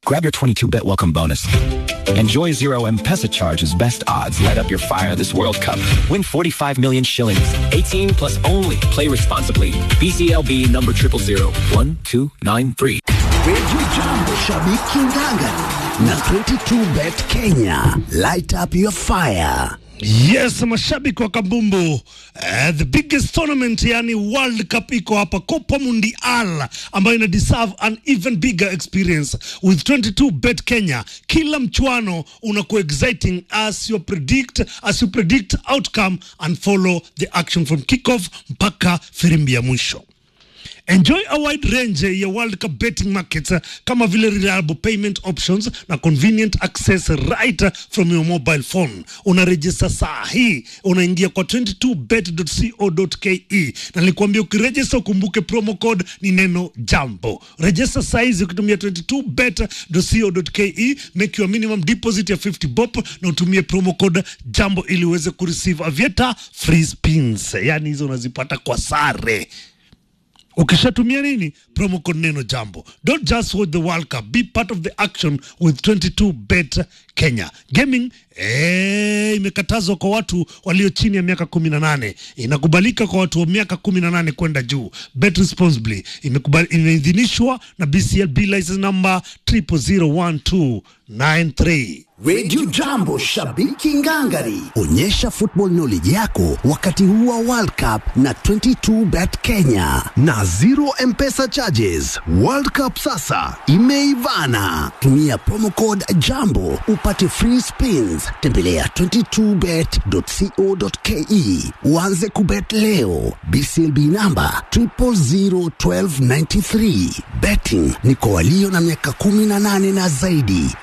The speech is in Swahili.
Grab your 22-bet welcome bonus. Enjoy zero M-Pesa charges, best odds. Light up your fire this World Cup. Win 45 million shillings. 18 plus only. Play responsibly. BCLB number 0001293. Radio Jambo Shabiki Ngangari na 22bet Kenya. Light up your fire. Yes, mashabiki wa kabumbu uh, the biggest tournament yani World Cup iko hapa, Copa Mundial ambayo ina deserve an even bigger experience with 22 bet Kenya. Kila mchuano unakuwa exciting as you predict as you predict outcome and follow the action from kickoff mpaka firimbi ya mwisho. Enjoy a wide range ya World Cup betting markets uh, kama vile reliable payment options na convenient access right uh, from your mobile phone. Unaregister saa hii, unaingia kwa 22bet.co.ke na nilikwambia ukiregister ukumbuke promo code ni neno jambo. Register saa hizi ukitumia 22bet.co.ke, make your minimum deposit ya 50 bob na utumie promo code jambo ili uweze kureceive avieta free spins, yani hizo unazipata kwa sare ukishatumia nini promo code neno jambo don't just watch the world cup be part of the action with 22 bet kenya gaming eh, imekatazwa kwa watu walio chini ya miaka 18 inakubalika kwa watu wa miaka 18 kwenda juu bet responsibly Imekubali- imeidhinishwa na bclb license number 001293 Radio Jambo Shabiki Ngangari. Onyesha football knowledge yako wakati huu wa World Cup na 22bet Kenya na zero M-Pesa charges. World Cup sasa imeivana. Tumia promo code Jambo upate free spins. Tembelea 22bet.co.ke uanze kubet leo. BCLB namba 001293. Betting ni kwa walio na miaka 18 na zaidi.